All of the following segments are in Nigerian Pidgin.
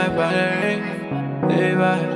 vibe, hey vibe.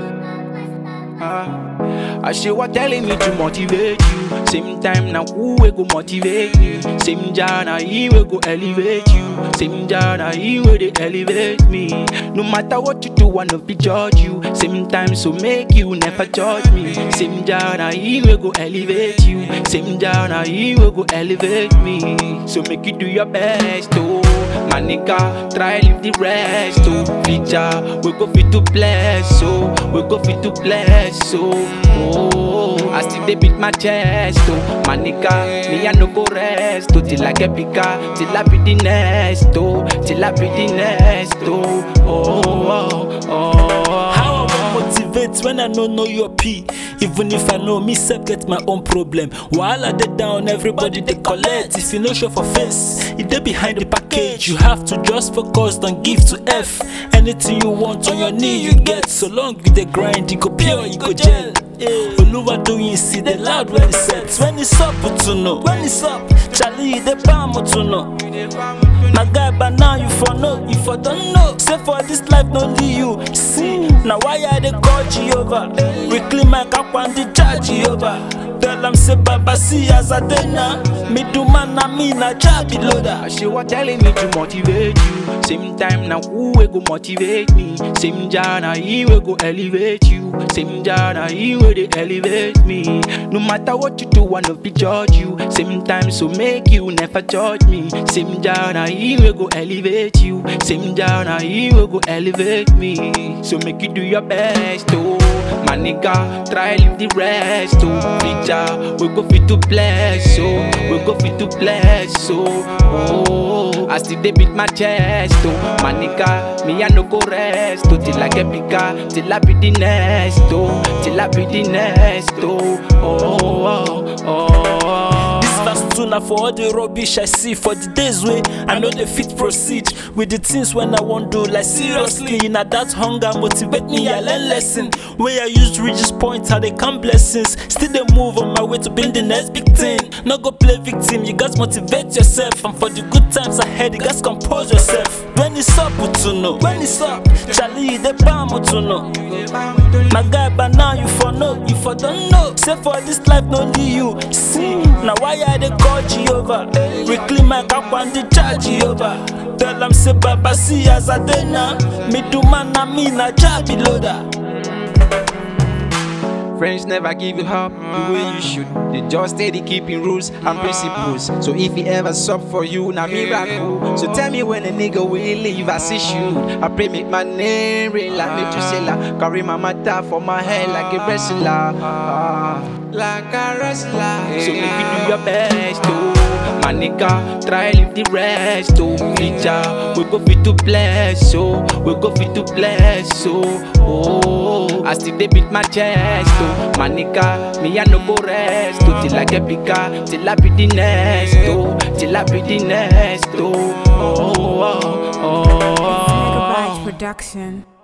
Ah. I say what telling me to motivate you. Same time now who will go motivate me? Same jana he will go elevate you. Same jana he will they elevate me. No matter what you do, one of be judge you. Same time so make you never judge me. Same jana he will go elevate you. Same jana he will go elevate me. So make you do your best, oh. My nigga, try leave the rest, oh. Feature, we go fit to bless, oh. We go fit to bless, oh. Oh, I still they beat my chest, oh. My nigga, me I no go rest, oh. Till I get bigger, till I be the next, oh. Till I be the next, oh. Oh, oh, oh. How I wan motivate when I no know your P? Even if I know me self get my own problem. While I dey down, everybody dey collect. If you no show for face, e dey behind the package. You have to just focus, don't give to F. Anything you want on your knee, you get. So long you dey grind, you go pure, you go gel. Oluwa doyin see the loud when it's set. When it's up, to know. When it's up, Charlie dey bam to know. My guy, but now you for know, you for don't know. Say for this life, no only you. See, now why I dey call Jehovah? Reclaim my cap and the charge Jehovah. Tell them say Baba see as I dey now. Me do man na me na job loader. I say what telling me to motivate you. Same time now who will go motivate me? Same jana he will go elevate you. Same jana he will they elevate me. No matter what you do, one of be judge you. Same time so make you never judge me. Same jana he will go elevate you. Same jana he will go elevate me. So make you do your best, oh. My nigga, try leave the rest, oh. Feature, we go fit to bless, oh. We go fit to bless, oh. oh. I still they beat my chest, oh. My nigga, me I no go rest, oh. Till I get bigger, till I be the next, oh. Till I be the next, oh. Oh, oh, oh, oh. This verse two na for all the rubbish I see for the days wey I know the fit proceed with the things when I want do like seriously. Na that hunger motivate me, I learn lesson. Wey I use reach this point, how they count blessings. Still they move on my way to build the next big thing. No go play victim, you guys motivate yourself. And for the good times ahead, you guys compose yourself. When it's up, to know. When it's up, Charlie, they bam to know. My guy, but now you for know, you for don't know. Say for this life, no only you. See, now why I they call Jehovah? Reclaim my cap and the charge Jehovah. Tell them say Baba see as I dey now. Me do man na me na job loader. Friends never give you up the way you should. They just steady keeping rules and principles. So if he ever sub for you, now miracle. So tell me when a nigga will leave as he should. I pray make my name real like Methuselah. Carry my matter for my head like a wrestler. Ah, like a wrestler. So make you do your best, oh. My nigga, try leave the rest, oh. Feature, we go fit to bless, oh. We go fit to bless, oh. Oh, I still they beat my chest, oh. My nigga, me I no go rest, oh. Till I get bigger, till I be the next, oh. Till I be the next, oh. Oh, oh, oh, oh. Megabyte Production.